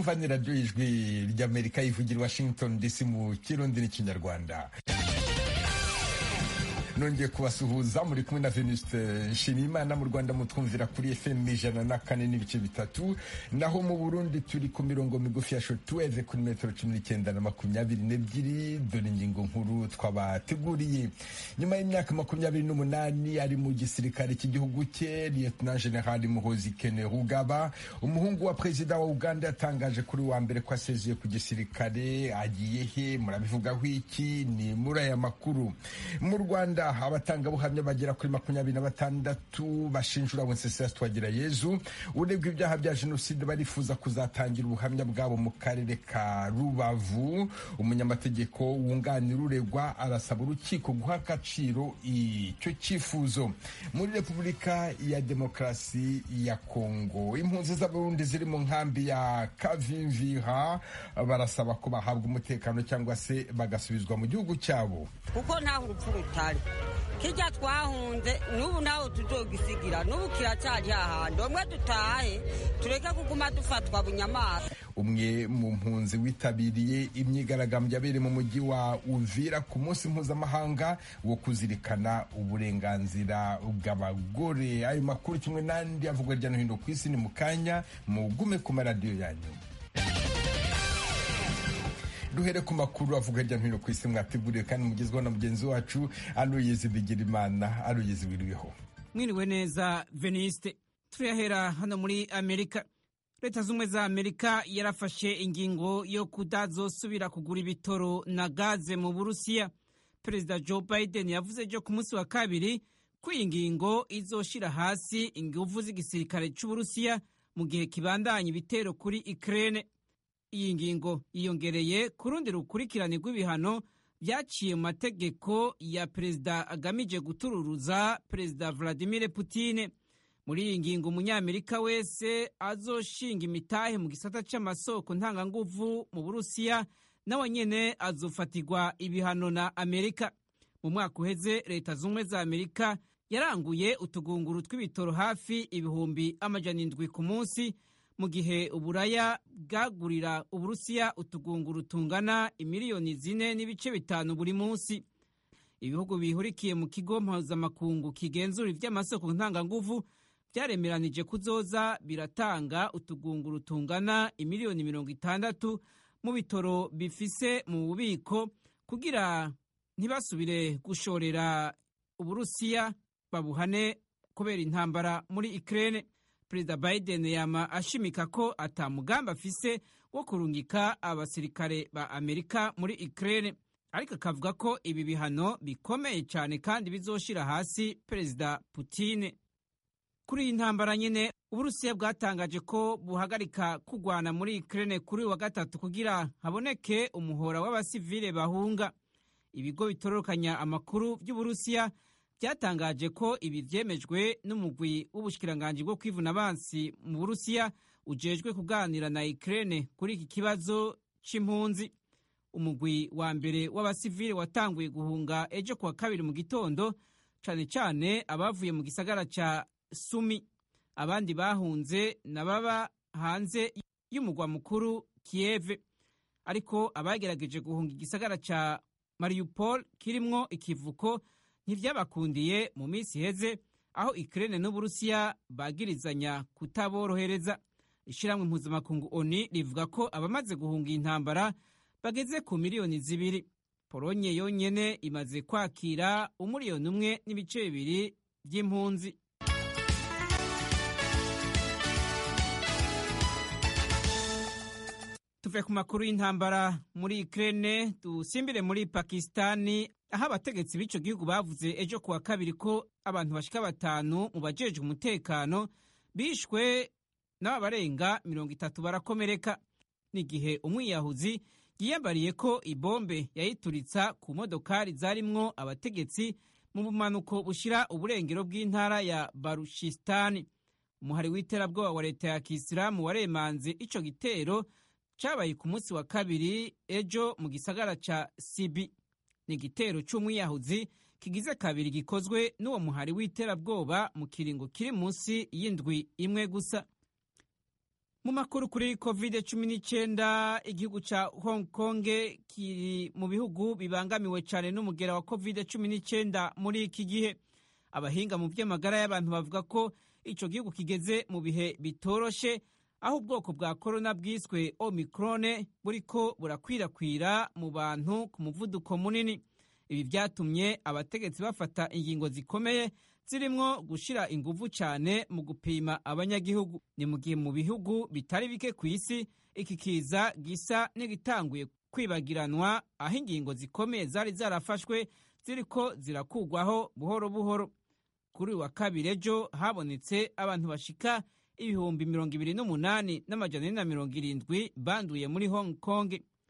mwumva ni radiyo y'ijwi ry'amerika yivugira washington dc mu kirundi n'ikinyarwanda nongeye kubasuhuza muri kumwe na venuste nshimiyimana mu rwanda mutwumvira kuri fm ijana na kane n'ibice bitatu naho mu burundi turi ku mirongo migufi ya shotuweve kuri metero cumi n'icyenda na makumyabiri n'ebyiri dore ingingo nkuru twabateguriye nyuma y'imyaka makumyabiri n'umunani ari mu gisirikare cy'igihugu cye lieutenant general muhozi kene rugaba umuhungu wa perezida wa uganda yatangaje kuri wa mbere ko asezeye ku gisirikare agiye he murabivugaho iki ni muri aya makuru mu rwanda abatangabuhamya bagera kuri makumyabiri na batandatu bashinjura wenceslas twagirayezu uregwa ibyaha bya jenoside barifuza kuzatangira ubuhamya bwabo mu karere ka rubavu umunyamategeko wunganira uregwa arasaba urukiko guha agaciro icyo cyifuzo muri repubulika ya demokarasi ya kongo impunzi z'abarundi ziri mu nkambi ya kavimvira barasaba ko bahabwa umutekano cyangwa se bagasubizwa mu gihugu cyabo kuko ntaho urupfu rutari kijya twahunze n'ubu nawe tuzogisigira n'ubu kiracyari hahandi umwe dutahe tureke kuguma dufatwa bunyamaswa umwe mu mpunzi witabiriye imyigaragambyo yabereye mu mujyi wa uvira ku munsi mpuzamahanga wo kuzirikana uburenganzira bw'abagore ayo makuru kimwe n'andi avugwa hirya no hino ku isi ni mu kanya mugume ku maradiyo yanyu duhere ku makuru avuga hirya no hino ku isi mwateguriwe kandi mugezweho na mugenzi wacu aloyezi bigirimana aloyezi wiriweho mwiriwe neza veniste turahera hano muri amerika leta z'ubumwe za amerika yarafashe ingingo yo kutazosubira kugura ibitoro na gaze mu burusiya perezida joe biden yavuze ejo ku munsi wa kabiri ko iyi ngingo izoshira hasi inguvu z'igisirikare cy'uburusiya mu gihe kibandanya ibitero kuri ukraine iyi ngingo yiyongereye ku rundi rukurikirane rw'ibihano byaciye mu mategeko ya perezida agamije gutururuza perezida vladimir Putin muri iyi ngingo umunyamerika wese azoshinga imitahe mu gisata cy'amasoko ntanganguvu mu burusiya nawe nyene azofatirwa ibihano na amerika mu mwaka uheze leta z'ubumwe za amerika yaranguye utugunguru tw'ibitoro hafi ibihumbi amajana indwi ku munsi mu gihe uburaya bwagurira uburusiya utugunguru tungana imiliyoni zine n'ibice bitanu buri munsi ibihugu bihurikiye mu kigo mpuzamakungu kigenzura iby'amasoko ntanganguvu byaremeranije kuzoza biratanga utugunguru tungana imiliyoni mirongo itandatu mu bitoro bifise mu bubiko kugira ntibasubire gushorera uburusiya babuhane kubera intambara muri Ukraine perezida biden yama ashimika ko atamugambi afise wo kurungika abasirikare ba amerika muri ukraine ariko akavuga ko ibi bihano bikomeye cyane kandi bizoshira hasi perezida putin kuri iyi ntambara nyine uburusiya bwatangaje ko buhagarika kugwana muri ukraine kuri wa gatatu kugira haboneke umuhora w'abasivile bahunga ibigo bitororokanya amakuru by'uburusiya byatangaje ko ibi byemejwe n'umugwi w'ubushikiranganji bwo kwivuna abansi mu burusiya ujejwe kuganira na Ukraine kuri iki kibazo c'impunzi umugwi wa mbere w'abasivile watanguye guhunga ejo kuwa kabiri mu gitondo cane cane abavuye mu gisagara ca Sumi abandi bahunze nababa hanze y'umugwa mukuru Kiev ariko abagerageje guhunga igisagara ca Mariupol kirimwo ikivuko ntivyabakundiye mu minsi iheze aho Ukraine n'Uburusiya bagirizanya kutaborohereza ishiramwe mpuzamakungu ONU rivuga ko abamaze guhunga intambara bageze ku miliyoni zibiri Polonye yonyene imaze kwakira umuriyoni umwe n'ibice bibiri by'impunzi tuve ku makuru y'intambara muri Ukraine dusimbire muri Pakistani aho abategetsi b'ico gihugu bavuze ejo kuwa kabiri ko abantu bashika batanu mu bajejwe umutekano bishwe n'abarenga mirongo itatu barakomereka n'igihe umwiyahuzi yiyambariye ko ibombe yayituritsa ku modokari zarimwo abategetsi mu bumanuko bushira uburengero bw'intara ya Baruchistani umuhari w'iterabwoba wa leta ya Kisilamu waremanze ico gitero cabaye ku munsi wa kabiri ejo mu gisagara ca Sibi ni igitero c'umwiyahuzi kigize kabiri gikozwe n'uwo muhari w'iterabwoba mu kiringo kiri munsi y'indwi imwe gusa mu makuru kuri covid cumi n'icyenda igihugu cya hong kong kiri mu bihugu bibangamiwe cyane n'umugera wa covid cumi n'icyenda muri iki gihe abahinga mu by'amagara y'abantu bavuga ko icyo gihugu kigeze mu bihe bitoroshe aho ubwoko bwa korona bwiswe omikrone buriko burakwirakwira mu bantu ku muvuduko munini ibi byatumye abategetsi bafata ingingo zikomeye zirimwo gushyira ingufu cyane mu gupima abanyagihugu ni mu gihe mu bihugu bitari bike ku isi iki kiza gisa n'igitanguye kwibagiranwa aho ingingo zikomeye zari zarafashwe ziriko zirakugwaho buhoro buhoro kuri uyu wa kabiri ejo habonetse abantu bashika ibihumbi mirongo ibiri n'umunani n'amajana ane na mirongo irindwi banduye muri hong kong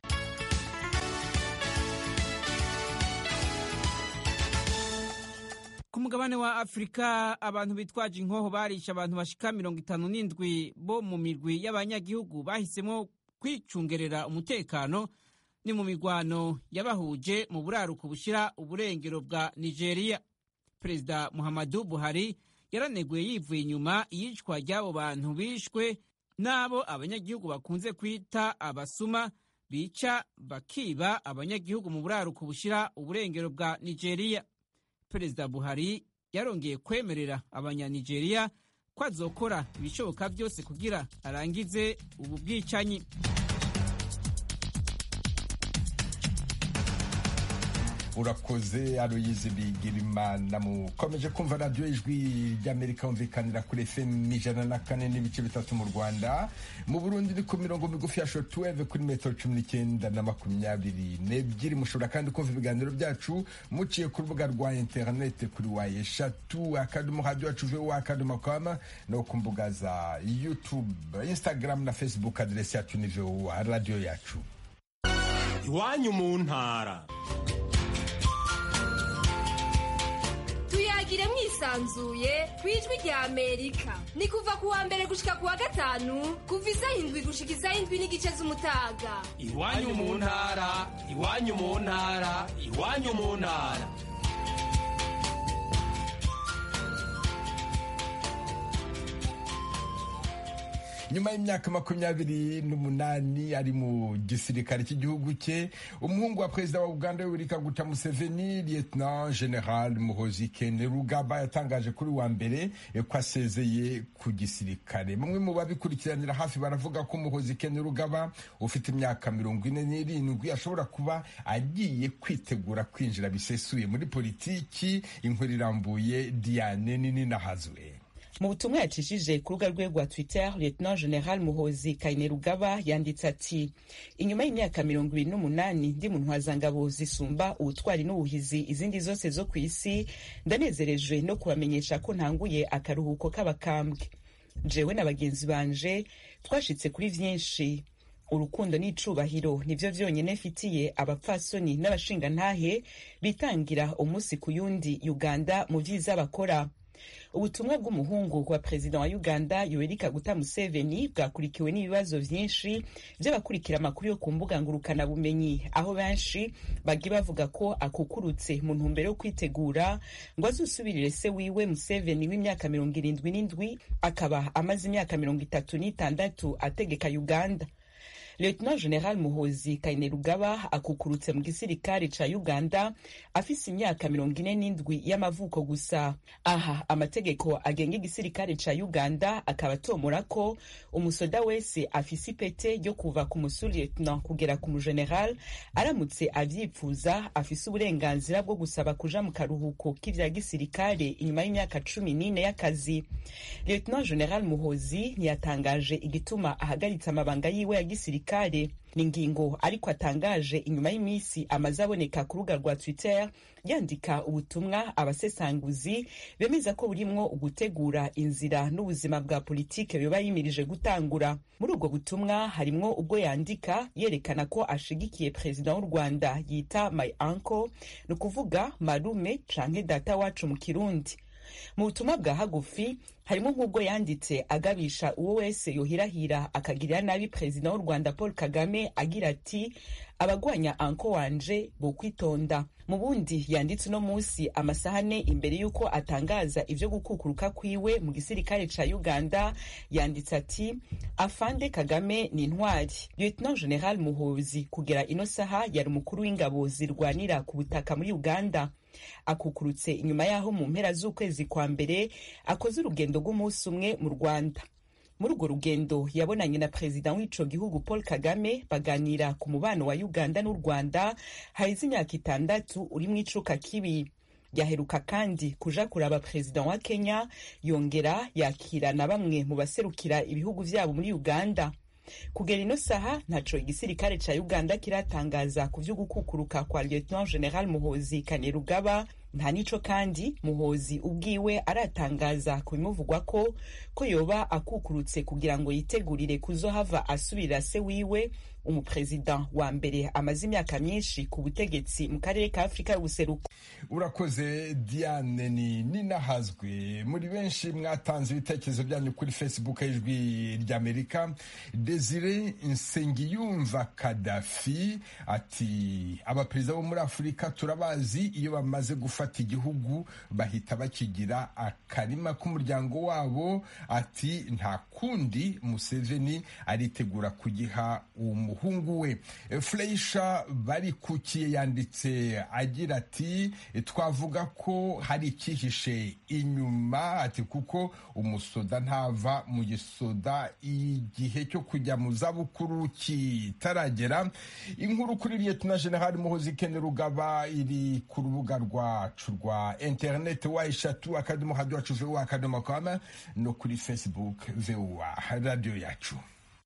ku mugabane wa afurika abantu bitwaje inkoho barisha abantu bashika mirongo itanu n'indwi bo mu mirwi y'abanyagihugu bahisemo kwicungerera umutekano ni mu mirwano yabahuje mu buraruko bushyira uburengero bwa nigeria perezida muhammadu buhari yaraneguye yivuye inyuma iyicwa ry'abo bantu bishwe n'abo abanyagihugu bakunze kwita abasuma bica bakiba abanyagihugu mu buraruko bushyira uburengero bwa nigeria perezida buhari yarongeye kwemerera abanyanigeriya ko azokora ibishoboka byose kugira arangize ubu bwicanyi urakoze aroyizi bigirimana mukomeje kumva radiyo ijwi ry'amerika humvikanira kuri fm ijana na kane n'ibice bitatu mu rwanda mu burundi ni ku mirongo migufi ya shotuweve kuri metero cumi n'icyenda na makumyabiri n'ebyiri mushobora kandi kumva ibiganiro byacu muciye ku rubuga rwa interinete kuri wa eshatu akadomo radiyo yacu vuba akadomo kwama no ku mbuga za youtube instagram na facebook aderesi yacu ni voa radiyo yacu iwanyu mu ntara tuyagire mwisanzuye ku ijwi rya amerika ni kuva ku wa mbere gushika ku wa gatanu kuva isaha indwi gushika isaha indwi n'igice z'umutaga iwanyu mu ntara iwanyu mu ntara iwanyu mu ntara nyuma y'imyaka makumyabiri n'umunani ari mu gisirikare cy'igihugu cye umuhungu wa perezida wa uganda yoweri kaguta museveni lieutenant general muhozi kainerugaba yatangaje kuri wa mbere ko asezeye ku gisirikare bamwe mu babikurikiranira hafi baravuga ko muhozi kainerugaba ufite imyaka mirongo ine n'irindwi ashobora kuba agiye kwitegura kwinjira bisesuye muri politiki inkuru irambuye diane nini nahazwe mu butumwa yacishije ku rubuga rwe rwa twitter lieutenant general muhozi kainerugaba yanditse ati inyuma y'imyaka mirongo ibiri n'umunani ndi mu ntwazangabo zisumba ubutwari n'ubuhizi izindi zose zo ku isi ndanezerejwe no kubamenyesha ko ntanguye akaruhuko k'abakambwe jewe na bagenzi banje twashitse kuri vyinshi urukundo n'icubahiro nivyo vyonyene mfitiye abapfasoni n'abashingantahe bitangira umunsi ku yundi uganda mu vyiza bakora ubutumwa bw'umuhungu wa perezida wa uganda yoweri kaguta museveni bwakurikiwe n'ibibazo vyinshi vy'abakurikira amakuru yo ku mbuga ngurukanabumenyi aho benshi bagiye bavuga ko akukurutse mu ntumbero yo kwitegura ngo azusubirire se wiwe museveni w'imyaka mirongo irindwi n'indwi akaba amaze imyaka mirongo itatu n'itandatu ategeka uganda lieutenant general muhozi kainerugaba akukurutse mu gisirikare ca uganda afise imyaka mirongo ine n'indwi y'amavuko gusa aha amategeko agenga igisirikare ca uganda akaba atomora ko umusoda wese afise ipete ryo kuva ku musu lieutenant kugera ku mugeneral aramutse avyipfuza afise uburenganzira bwo gusaba kuja mu karuhuko k'ivya gisirikare inyuma y'imyaka cumi n'ine y'akazi lieutenant general muhozi ntiyatangaje igituma ahagaritse amabanga yiwe ya gisirikare gisirikare ni ingingo ariko atangaje inyuma y'iminsi amaze aboneka ku rubuga rwa twitter yandika ubutumwa abasesanguzi bemeza ko burimwo ugutegura inzira n'ubuzima bwa politike biba yimirije gutangura muri ubwo butumwa harimwo ubwo yandika yerekana ko ashigikiye perezida w'u rwanda yita my uncle ni ukuvuga marume canke data wacu mu kirundi mu butumwa bwa hagufi harimo nk'ubwo yanditse agabisha uwo wese yohirahira akagirira nabi perezida w'u rwanda paul kagame agira ati abagwanya anko wanje bo kwitonda mu bundi yanditse uno munsi amasaha ane imbere y'uko atangaza ivyo gukukuruka kwiwe mu gisirikare ca uganda yanditse ati afande kagame ni intwari lieutenant general muhozi kugera ino saha yari umukuru w'ingabo zirwanira ku butaka muri uganda akukurutse inyuma y'aho mu mpera z'ukwezi kwa mbere akoze urugendo rw'umunsi umwe mu rwanda muri urwo rugendo yabonanye na perezida w'ico gihugu paul kagame baganira ku mubano wa uganda n'u rwanda haheze imyaka itandatu uri mu icuka kibi yaheruka kandi kuja kuraba perezida wa kenya yongera yakira na bamwe mu baserukira ibihugu vyabo muri uganda kugera ino saha ntaco igisirikare ca uganda kiratangaza ku vyo gukukuruka kwa lieutenant general muhozi kanerugaba nta nico kandi muhozi ubwiwe aratangaza ku bimuvugwa ko ko yoba akukurutse kugira ngo yitegurire kuzohava asubirira se wiwe umuperezida wa mbere amaze imyaka myinshi ku butegetsi mu karere ka afurika y'ubuseruko urakoze diane ni ninahazwe muri benshi mwatanze ibitekerezo byanyu kuri facebook y'ijwi ry'amerika desire nsengiyumva kadafi ati abaperezida bo muri afurika turabazi iyo bamaze gufata igihugu bahita bakigira akarima k'umuryango wabo ati nta kundi museveni aritegura kugiha umuhungu we fureisha barikukiye yanditse agira ati twavuga ko hari icyihishe inyuma ati kuko umusoda ntava mu gisoda igihe cyo kujya mu zabukuru kitaragera inkuru kuri liyetona generali muhozi kene rugaba iri ku rubuga rwacu rwa interineti wa eshatu akadomo hadi wacu vuba akadomo kama no kuri facebook vuba radiyo yacu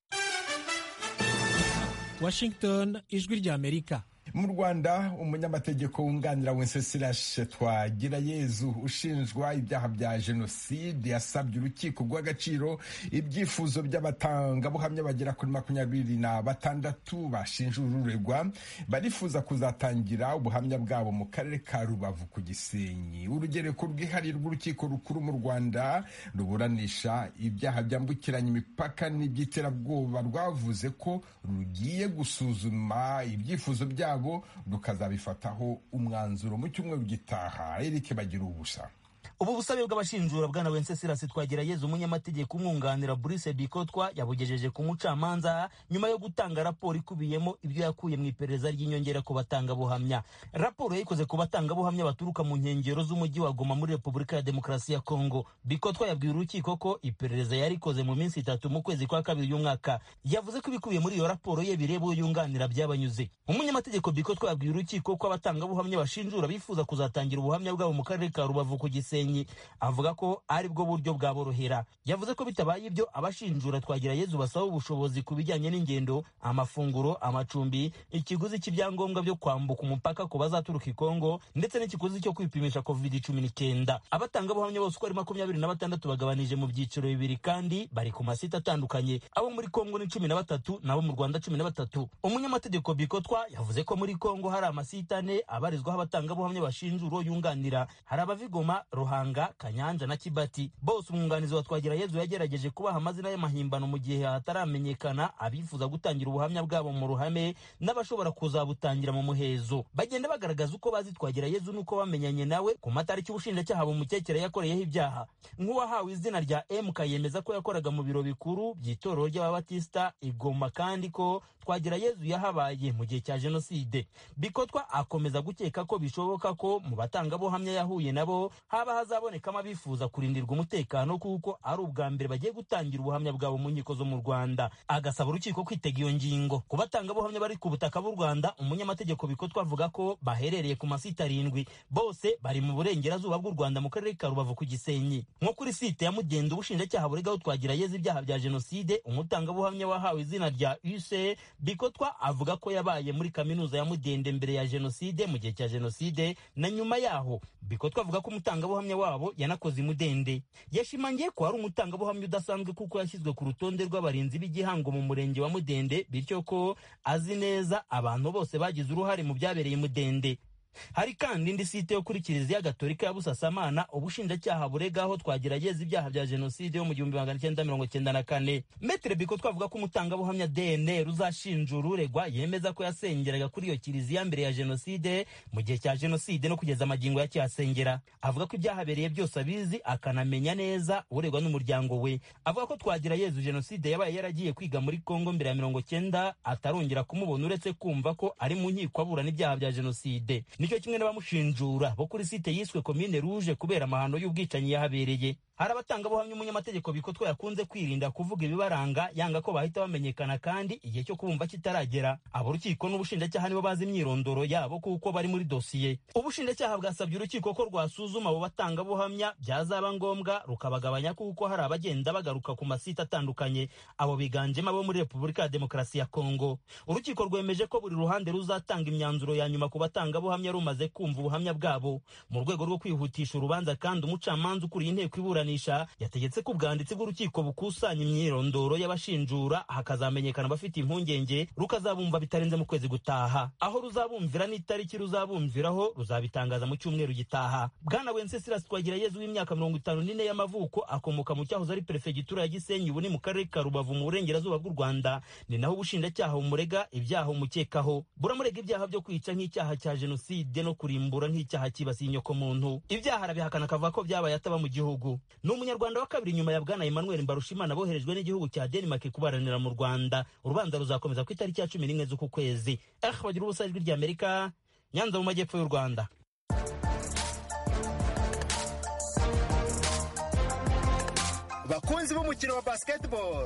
washington ijwi ry'amerika mu rwanda umunyamategeko wunganira wenceslas twagirayezu ushinjwa ibyaha bya jenoside yasabye urukiko rw'agaciro ibyifuzo by'abatangabuhamya bagera kuri makumyabiri na batandatu bashinja ururegwa barifuza kuzatangira ubuhamya bwabo mu karere ka rubavu ku gisenyi urugereko rwihariye rw'urukiko rukuru mu rwanda ruburanisha ibyaha byambukiranya imipaka n'iby'iterabwoba rwavuze ko rugiye gusuzuma ibyifuzo byabo rukazabifataho umwanzuro mu cyumweru gitaha erike bagira ubusa ubu busabe bw'abashinjura bwana wenceslas twagirayezu umunyamategeko umwunganira Brice bikotwa yabugejeje ku mucamanza nyuma yo gutanga raporo ikubiyemo ibyo yakuye mu iperereza ry'inyongera ku batangabuhamya raporo yayikoze ku batangabuhamya baturuka mu nkengero z'umujyi wa goma muri repubulika ya demokarasi ya kongo bikotwa yabwiye urukiko ko iperereza yarikoze mu minsi itatu mu kwezi kwa kabiri y'umwaka yavuze ko ibikubiye muri iyo raporo ye bireba uwo yunganira byabanyuze umunyamategeko bikotwa yabwiye urukiko ko abatangabuhamya bashinjura bifuza kuzatangira ubuhamya bwabo mu karere ka rubavu ku gisenyi avuga ko ari bwo buryo bwaborohera yavuze ko bitabaye ibyo abashinjura twagira yezu basaba ubushobozi ku bijyanye n'ingendo amafunguro amacumbi ikiguzi cy'ibyangombwa byo kwambuka umupaka ku bazaturuka i kongo ndetse n'ikiguzi cyo kwipimisha covid cumi n'icyenda abatangabuhamya bose uko ari makumyabiri na batandatu bagabanije mu byiciro bibiri kandi bari ku masite atandukanye abo muri kongo ni cumi na batatu nabo mu rwanda cumi na batatu umunyamategeko bikotwa yavuze ko muri kongo hari amasite ane abarizwaho abatangabuhamya bashinjura uwo yunganira hari abavigoma ruhanga kanyanja na kibati bose umwunganizi wa twagira yezu yagerageje kubaha amazina y'amahimbano mu gihe hataramenyekana abifuza gutangira ubuhamya bwabo mu ruhame n'abashobora kuzabutangira mu muhezo bagenda bagaragaza uko bazi twagira yezu n'uko bamenyanye nawe ku matariki ubushinjacyaha bumukekera yakoreyeho ibyaha nk'uwahawe izina rya mk yemeza ko yakoraga mu biro bikuru by'itorero ry'ababatisita igoma kandi ko twagira yezu yahabaye mu gihe cya jenoside bikotwa akomeza gukeka ko bishoboka ko mu batangabuhamya yahuye nabo haba hazabonekamo abifuza kurindirwa umutekano kuko ari ubwa mbere bagiye gutangira ubuhamya bwabo mu nkiko zo mu rwanda agasaba urukiko kwitega iyo ngingo ku batangabuhamya bari ku butaka bw'u rwanda umunyamategeko bikotwa avuga ko baherereye ku masite arindwi bose bari mu burengerazuba bw'u rwanda mu karere ka rubavu ku gisenyi nko kuri site ya mugenda ubushinjacyaha buregaho twagira yeze ibyaha bya jenoside umutangabuhamya wahawe izina rya use bikotwa avuga ko yabaye muri kaminuza ya mudende mbere ya jenoside mu gihe cya jenoside na nyuma yaho bikotwa avuga ko umutangabuhamya wabo yanakoze imudende yashimangiye ko hari umutangabuhamya udasanzwe kuko yashyizwe ku rutonde rw'abarinzi b'igihango mu murenge wa mudende bityo ko azi neza abantu bose bagize uruhare mu byabereye mudende hari kandi indi site yo kuri kiliziya gatolika ya busasamana ubushinjacyaha buregaho twagerageza ibyaha bya jenoside yo mu gihumbi magana cyenda mirongo cyenda na kane metere biko twavuga ko umutangabuhamya dnr uzashinjura uregwa yemeza ko yasengeraga kuri iyo kiliziya mbere ya jenoside mu gihe cya jenoside no kugeza amagingo yakihasengera avuga ko ibyahabereye byose abizi akanamenya neza uregwa n'umuryango we avuga ko twagira yezu jenoside yabaye yaragiye kwiga muri kongo mbere ya mirongo cyenda atarongera kumubona uretse kumva ko ari mu nkiko aburana ibyaha bya jenoside nicyo kimwe n'abamushinjura bo kuri site yiswe komine ruje kubera amahano y'ubwicanyi yahabereye hari abatangabuhamya umunyamategeko bikotwa yakunze kwirinda kuvuga ibibaranga yanga ko bahita bamenyekana kandi igihe cyo kubumva kitaragera abo urukiko n'ubushinjacyaha nibo bazi imyirondoro yabo kuko bari muri dosiye ubushinjacyaha bwasabye urukiko ko rwasuzuma abo batangabuhamya byazaba ngombwa rukabagabanya kuko hari abagenda bagaruka ku masite atandukanye abo biganjemo abo muri repubulika ya demokarasi ya kongo urukiko rwemeje ko buri ruhande ruzatanga imyanzuro ya nyuma ku batangabuhamya rumaze kumva ubuhamya bwabo mu rwego rwo kwihutisha urubanza kandi umucamanza ukuriye inteko iburanisha yategetse ko ubwanditsi bw'urukiko bukusanya imyirondoro y'abashinjura hakazamenyekana abafite impungenge rukazabumva bitarenze mu kwezi gutaha aho ruzabumvira n'itariki ruzabumviraho ruzabitangaza mu cyumweru gitaha bwana wenceslas twagirayezu w'imyaka mirongo itanu n'ine y'amavuko akomoka mu cyahoze ari perefegitura ya gisenyi ubu ni mu karere ka rubavu mu burengerazuba bw'u rwanda ni naho ubushinjacyaha bumurega ibyaha umukekaho buramurega ibyaha byo kwica nk'icyaha cya jenoside no kurimbura nk'icyaha cyibasiye inyokomuntu ibyaha arabihakana akavuga ko byabaye ataba mu gihugu ni umunyarwanda wa kabiri nyuma ya bwana emmanuel mbarushimana boherejwe n'igihugu cya denmark kubaranira mu rwanda urubanza ruzakomeza ku itariki ya cumi n'imwe z'uku kwezi eh bagira ubusa ijwi ry'amerika nyanza mu majyepfo y'u rwanda bakunzi b'umukino wa basketball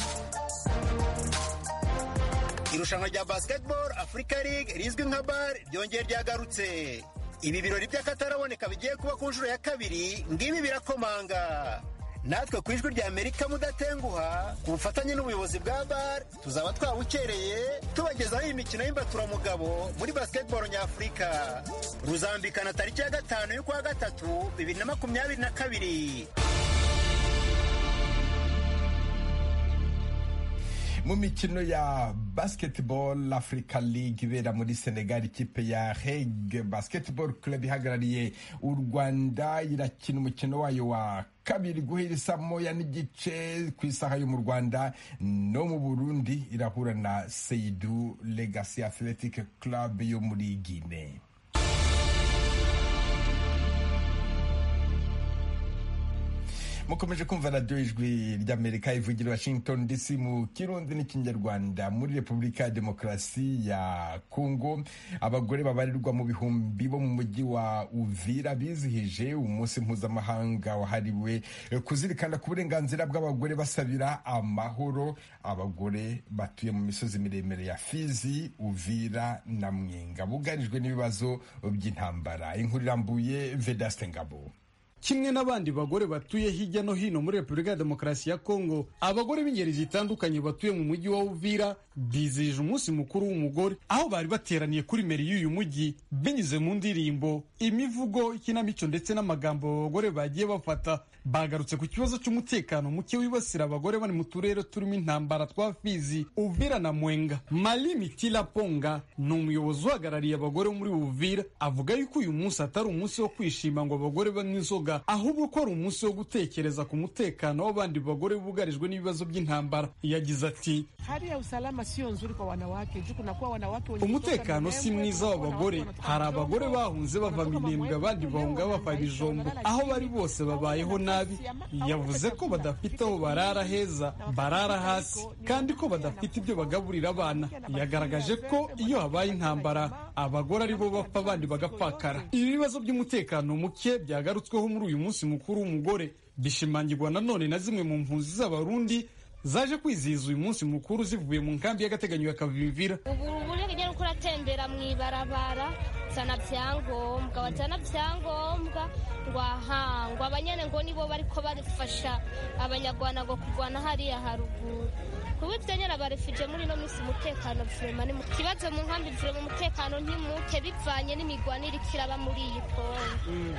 irushanwa rya basketball africa league rizwi nka bar ryongeye ryagarutse ibi birori by'akataraboneka bigiye kuba ku nshuro ya kabiri ngibi birakomanga natwe ku ijwi rya amerika mudatenguha ku bufatanye n'ubuyobozi bwa bar tuzaba twabukereye tubagezaho iyi mikino y'imbaturamugabo muri basketball nyafurika ruzambikana tariki ya gatanu y'ukwa gatatu bibiri na makumyabiri na kabiri mu mikino ya basketball africa league ibera muri senegal ikipe ya heg basketball club ihagarariye u rwanda irakina umukino wayo wa kabiri guhera saa moya n'igice ku isaha yo mu rwanda no mu burundi irahura na seidu legacy athletic club yo muri guinea mukomeje kumva radiyo ijwi ry'amerika ivugira washington dc mu kirundi n'ikinyarwanda muri repubulika ya demokarasi ya kongo abagore babarirwa mu bihumbi bo mu mujyi wa uvira bizihije umunsi mpuzamahanga wahariwe kuzirikana ku burenganzira bw'abagore basabira amahoro abagore batuye mu misozi miremire ya fizi uvira na mwenga bugarijwe n'ibibazo by'intambara inkuru irambuye vedaste ngabo kimwe n'abandi bagore batuye hirya no hino muri repubulika ya demokarasi ya kongo abagore b'ingeri zitandukanye batuye mu mujyi wa uvira bizihije umunsi mukuru w'umugore aho bari bateraniye kuri meri y'uyu mujyi binyuze mu ndirimbo imivugo ikinamico ndetse n'amagambo abagore bagiye bafata bagarutse ku kibazo cy'umutekano muke wibasira abagore bari mu turere turimo intambara twa fizi uvira na mwenga mali mitila ponga ni umuyobozi uhagarariye abagore muri uvira avuga yuko uyu munsi atari umunsi wo kwishima ngo abagore banywe inzoga ahubwo ko ari umunsi wo gutekereza ku mutekano w'abandi bagore bugarijwe n'ibibazo by'intambara yagize ati hali ya usalama sio nzuri kwa wanawake juu kunakuwa wanawake wenye umutekano si mwiza w'abagore hari abagore bahunze bava minembwe abandi bahunga bava bijombo aho bari bose babayeho nabi yavuze ko badafite aho barara heza barara hasi kandi ko badafite ibyo bagaburira abana yagaragaje ko iyo habaye intambara abagore aribo bapfa abandi bagapfakara ibi bibazo by'umutekano muke byagarutsweho muri uyu munsi mukuru w'umugore bishimangirwa nanone na zimwe mu mpunzi z'abarundi zaje kwizihiza uyu munsi mukuru zivuye mu nkambi y'agateganyo ya kavimvira ubu uburenganzira uko uratembera mu ibarabara zana byangombwa wazana byangombwa ngo aha ngo abanyene ngo nibo bariko barifasha abanyarwanda ngo kurwana hariya haruguru kuba ivyo nyene abarefuje muri ino misi umutekano vurema ni muke ikibazo mu nkambi vurema umutekano ntimuke bivanye n'imigwanire ikiraba muri iyi kongo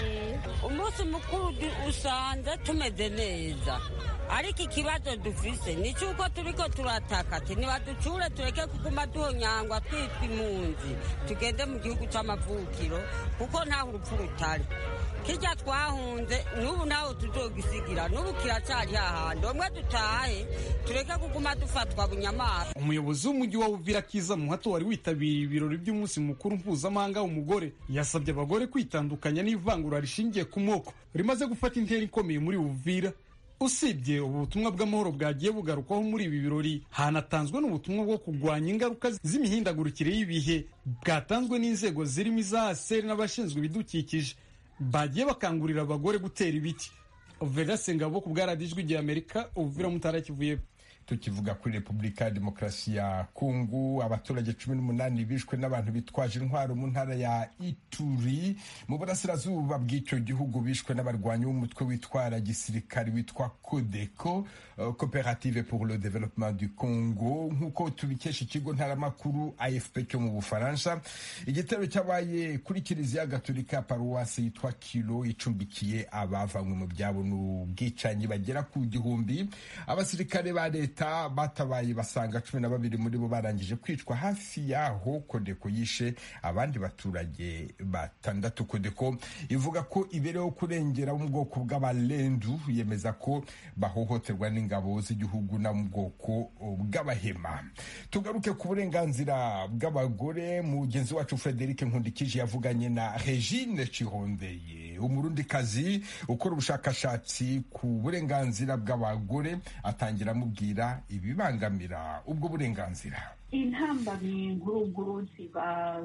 umunsi mukuru usanze tumeze neza ariko ikibazo dufise ni cyuko turiko turataka ati nibaducure tureke kuguma duhonyangwa twitwa impunzi tugende mu gihugu c'amavukiro kuko ntaho urupfu rutari kirya twahunze n'ubu naho tuzogisigira n'ubu kiracyari hahandi umwe dutahe tureke kuguma dufatwa bunyamaswa umuyobozi w'umujyi wa uvira kiza muhato wari witabiriye ibirori by'umunsi mukuru mpuzamahanga w'umugore yasabye abagore kwitandukanya n'ivangura rishingiye ku moko rimaze gufata intera ikomeye muri uvira usibye ubu butumwa bw'amahoro bwagiye bugarukwaho muri ibi birori hanatanzwe n'ubutumwa bwo kurwanya ingaruka z'imihindagurikire y'ibihe bwatanzwe n'inzego zirimo iza aseri n'abashinzwe ibidukikije bagiye bakangurira abagore gutera ibiti verase ngabo ku bwaradijwi rya amerika uvira mutara kivuye tukivuga kuri repubulika ya demokarasi ya kongo abaturage cumi n'umunani bishwe n'abantu bitwaje intwaro mu ntara ya ituri mu burasirazuba bw'icyo gihugu bishwe n'abarwanyi b'umutwe witwara gisirikari witwa kodeko cooperative pour le développement du congo nk'uko tubikesha ikigo ntaramakuru afp cyo mu bufaransa igitero cyabaye kuri kiliziya gatolika paruwasi yitwa kilo icumbikiye abavanywe mu byabo n'ubwicanyi bagera ku gihumbi abasirikare ba leta leta batabaye basanga cumi na babiri muri bo barangije kwicwa hafi yaho kodeko yishe abandi baturage batandatu kodeko ivuga ko ibereho kurengera mu bwoko bw'abalendu yemeza ko bahohoterwa n'ingabo z'igihugu na mu bwoko bw'abahema tugaruke ku burenganzira bw'abagore mugenzi wacu frederic nkundikije yavuganye na regine cirondeye umurundikazi ukora ubushakashatsi ku burenganzira bw'abagore atangira amubwira ibibangamira ubwo burenganzira intambamyi nguruguru ziba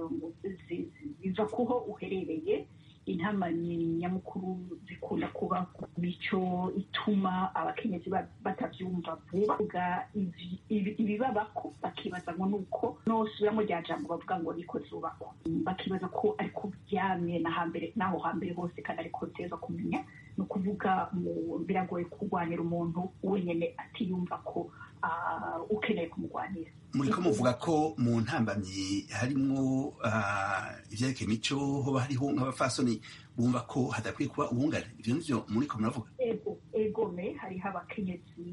ziva kuho uherereye intambamyi nyamukuru zikunda kuba ku mico ituma abakenyezi batabyumva vuba ibibabako bakibaza ngo nuko nosubiramo rya jambo bavuga ngo niko zubakwa bakibaza ko ariko byamye na hambere n'aho hambere hose kandi ariko teza kumenya ni ukuvuga biragoye kurwanira umuntu wenyine atiyumva ko ukeneye kumurwanira muri ko muvuga ko mu ntambamyi harimo ibyerekeye imico hoba hariho nk'abafasoni bumva ko hadakwiye kuba ubungane ibyo nivyo muri ko muravuga ego egome hariho abakenyezi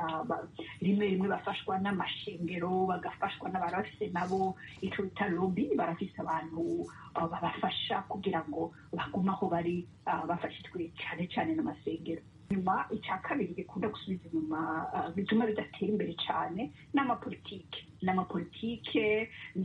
rimwe rimwe bafashwa n'amashengero bagafashwa n'abarafise nabo ico bita lobi barafise abantu babafasha kugira ngo bagume aho bari bafashijwe cyane cyane n'amasengero nyuma icya kabiri gikunda gusubiza inyuma bituma bidatera imbere cyane n'amapolitike n'amapolitike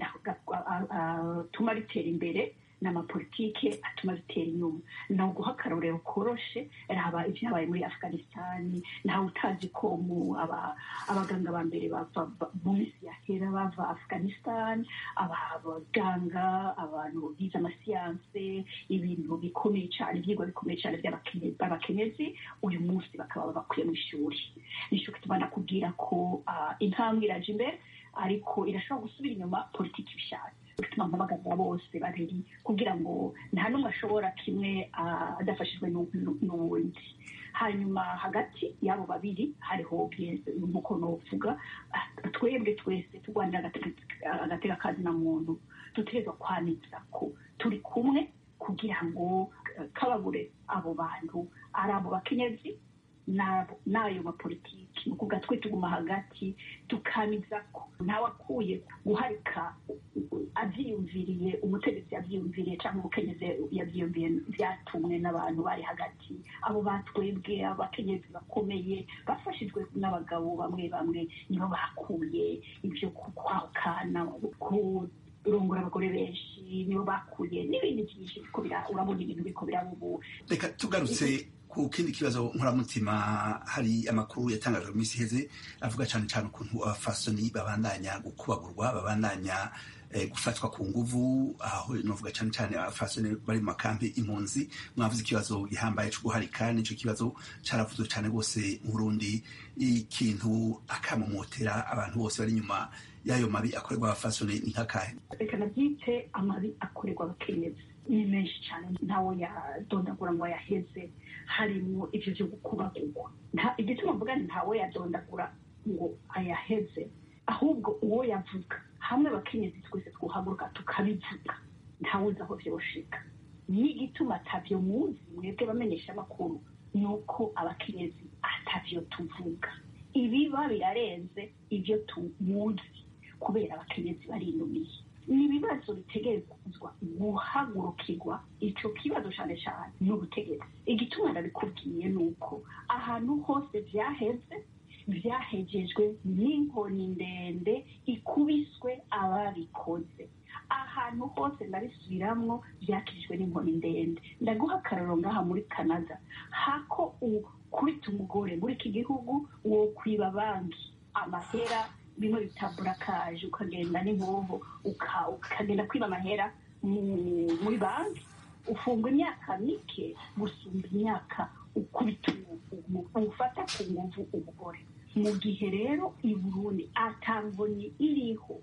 atuma bitera imbere n'amapolitike atuma bitera inyuma ni uguha akarorero koroshe raba ibyabaye muri afghanistan ntawe utazi ko mu abaganga ba mbere bava mu minsi yahera bava afghanistan abaganga abantu bize amasiyanse ibintu bikomeye cyane ibyigwa bikomeye cyane by'abakenyezi uyu munsi bakaba bakwiye mu ishuri nicyo gituma nakubwira ko intambwe iraje imbere ariko irashobora gusubira inyuma politiki ibishatse bituma mpamagaza bose babiri kugira ngo nta n'umwe ashobora kimwe adafashijwe n'uwundi hanyuma hagati y'abo babiri hariho nk'uko nuvuga twebwe twese turwanira agateka kazi na muntu dutegerezwa kwaniza ko turi kumwe kugira ngo kababure abo bantu ari abo bakenyezi n'ayo mapolitiki ni ukuvuga twe tuguma hagati tukaniza ko ntawakuye guharika abyiyumviriye umutegetsi yabyiyumviriye cyangwa umukenyezi yabyiyumviye byatumwe n'abantu bari hagati abo batwebwe abakenyezi bakomeye bafashijwe n'abagabo bamwe bamwe nibo bakuye ibyo kwahukana kurongora abagore benshi nibo bakuye n'ibindi byinshi urabona ibintu biko biraba ubu reka tugarutse ku kindi kibazo nkoramutima hari amakuru yatangajwe mu minsi iheze avuga cyane cyane ukuntu abafasoni babandanya gukubagurwa babandanya gufatwa ku nguvu aho novuga cyane cyane abafasoni bari mu makambi impunzi mwavuze ikibazo gihambaye cyo guharika nicyo kibazo caravuzwe cyane rwose mu Burundi ikintu akamomotera abantu bose bari inyuma y'ayo mabi akorerwa abafasoni ni nk'akahe reka nabyite amabi akorerwa abakenyezi ni menshi cyane ntawo yadondagura ngo yaheze harimo ibyo byo gukubagurwa igituma mvuga ntawe yadondagura ngo ayaheze ahubwo uwo yavuga hamwe abakenyezi twese twuhaguruka tukabivuga ntawuzi aho vyoshika n'igituma atavyo muzi mwebwe bamenyesha amakuru ni uko abakenyezi atavyo tuvuga ibiba birarenze ibyo tumuzi kubera abakenyezi barinumiye ni ibibazo bitegerezwa guhagurukirwa ico kibazo cane cane n'ubutegetsi igituma ndabikubwiye ni uko ahantu hose vyaheze vyahejejwe n'inkoni ndende ikubiswe ababikoze ahantu hose ndabisubiramwo vyakijwe n'inkoni ndende ndaguha akararo ngaha muri canada hako ukubita umugore muri iki gihugu wo kwiba banki amahera bimwe bita burakaje ukagenda n'inkoho ukagenda kwiba amahera muri banki ufungwa imyaka mike gusumba imyaka ukubita ufata ku nguvu umugore mu gihe rero i burundi atangoni iriho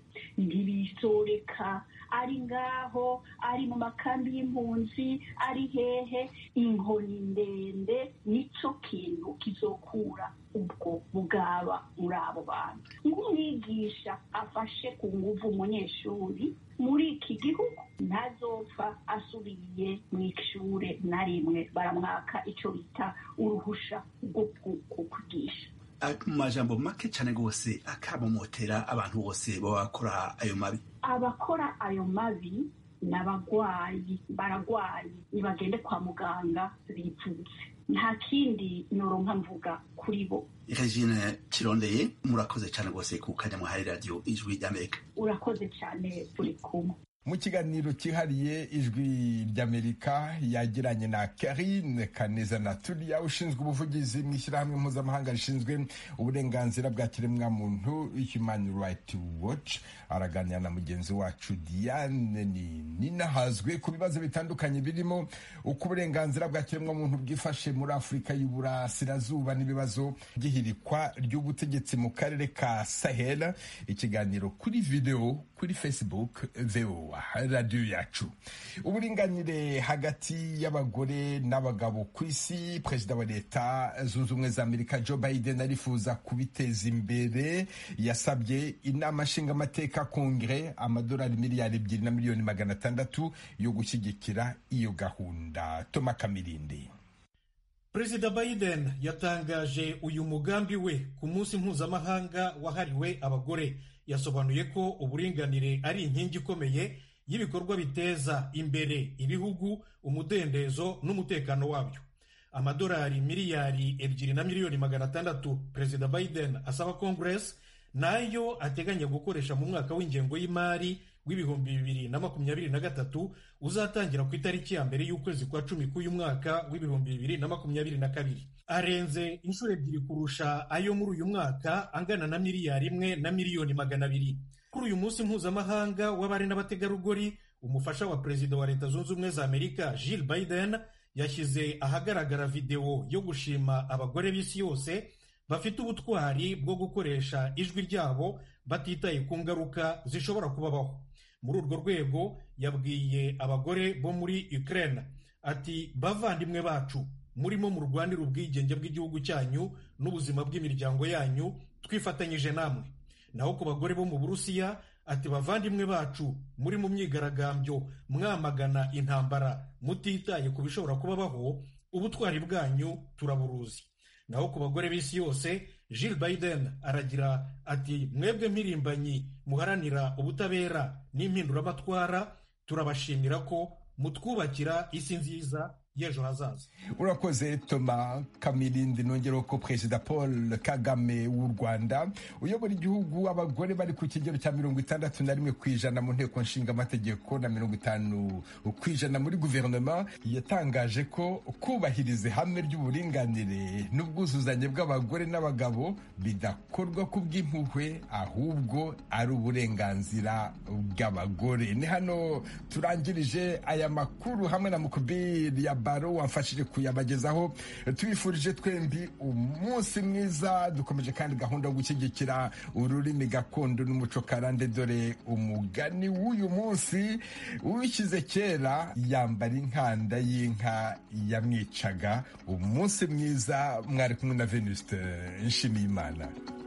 ntibisoreka ari ngaho ari mu makambi y'impunzi ari hehe inkoni ndende nico kintu kizokura ubwo bugaba muri abo bantu nk'umwigisha afashe ku nguvu umunyeshuri muri iki gihugu ntazopfa asubiye mu ishure na rimwe baramwaka icyo bita uruhusha rwo kwigisha mu majambo make cyane rwose akabomotera abantu bose baba bakora ayo mabi abakora ayo mabi ni abagwayi baragwaye nibagende kwa muganga bivutse nta kindi noronka mvuga kuri bo regine kirondeye murakoze cyane rwose ku kanya muhaye radiyo ijwi ry'amerika urakoze cyane turi kumwe mu kiganiro cyihariye ijwi ry'amerika yagiranye na karine kaneza naturiya ushinzwe ubuvugizi mu ishyirahamwe mpuzamahanga rishinzwe uburenganzira bwa kiremwamuntu human right watch araganira na mugenzi wacu diane ninahazwe ku bibazo bitandukanye birimo uko uburenganzira bwa kiremwamuntu bwifashe muri afurika y'uburasirazuba n'ibibazo by'ihirikwa ry'ubutegetsi mu karere ka sahel ikiganiro kuri videwo kuri facebook voa radiyo yacu uburinganire hagati y'abagore n'abagabo ku isi perezida wa leta zunze ubumwe za amerika joe biden arifuza kubiteza imbere yasabye inama nshingamateka kongere amadolari miliyari ebyiri na miliyoni magana atandatu yo gushyigikira iyo gahunda toma kamirindi perezida biden yatangaje uyu mugambi we ku munsi mpuzamahanga wahariwe abagore yasobanuye ko uburinganire ari inkingi ikomeye y'ibikorwa biteza imbere ibihugu umudendezo n'umutekano wabyo amadolari miliyari ebyiri na miliyoni magana atandatu perezida biden asaba congress nayo ateganya gukoresha mu mwaka w'ingengo y'imari w'ibihumbi bibiri na makumyabiri na gatatu uzatangira ku itariki ya mbere y'ukwezi kwa cumi k'uyu mwaka w'ibihumbi bibiri na makumyabiri na kabiri arenze inshuro ebyiri kurusha ayo muri uyu mwaka angana na miliyari imwe na miliyoni magana abiri kuri uyu munsi mpuzamahanga w'abari n'abategarugori umufasha wa perezida wa leta zunze ubumwe za amerika jill biden yashyize ahagaragara videwo yo gushima abagore b'isi yose bafite ubutwari bwo gukoresha ijwi ryabo batitaye ku ngaruka zishobora kubabaho muri urwo rwego yabwiye abagore bo muri Ukraine ati bavandimwe bacu murimo murwanira ubwigenge bw'igihugu cyanyu n'ubuzima bw'imiryango yanyu twifatanyije namwe naho ku bagore bo mu burusiya ati bavandimwe bacu muri mu myigaragambyo mwamagana intambara mutitaye ku bishobora kubabaho ubutwari bwanyu turaburuzi naho ku bagore b'isi yose Jill Biden aragira ati mwebwe mpirimbanyi muharanira ubutabera n'impinduramatwara turabashimira ko mutwubakira isi nziza y'ejo hazaza urakoze toma kamirindi nongeraho ko perezida paul kagame w'u rwanda uyobora igihugu abagore bari ku kigero cya mirongo itandatu na rimwe ku ijana mu nteko nshingamategeko na mirongo itanu ku ijana muri guverinoma yatangaje ko kubahiriza ihame ry'uburinganire n'ubwuzuzanye bw'abagore n'abagabo bidakorwa ku bw'impuhwe ahubwo ari uburenganzira bw'abagore ni hano turangirije aya makuru hamwe na mukubiri ya baro wamfashije kuyabagezaho tubifurije twembi umunsi mwiza dukomeje kandi gahunda yo gushyigikira ururimi gakondo n'umuco karande dore umugani w'uyu munsi uwishyize kera yambara inkanda y'inka yamwicaga umunsi mwiza mwari kumwe na venuste nshimiyimana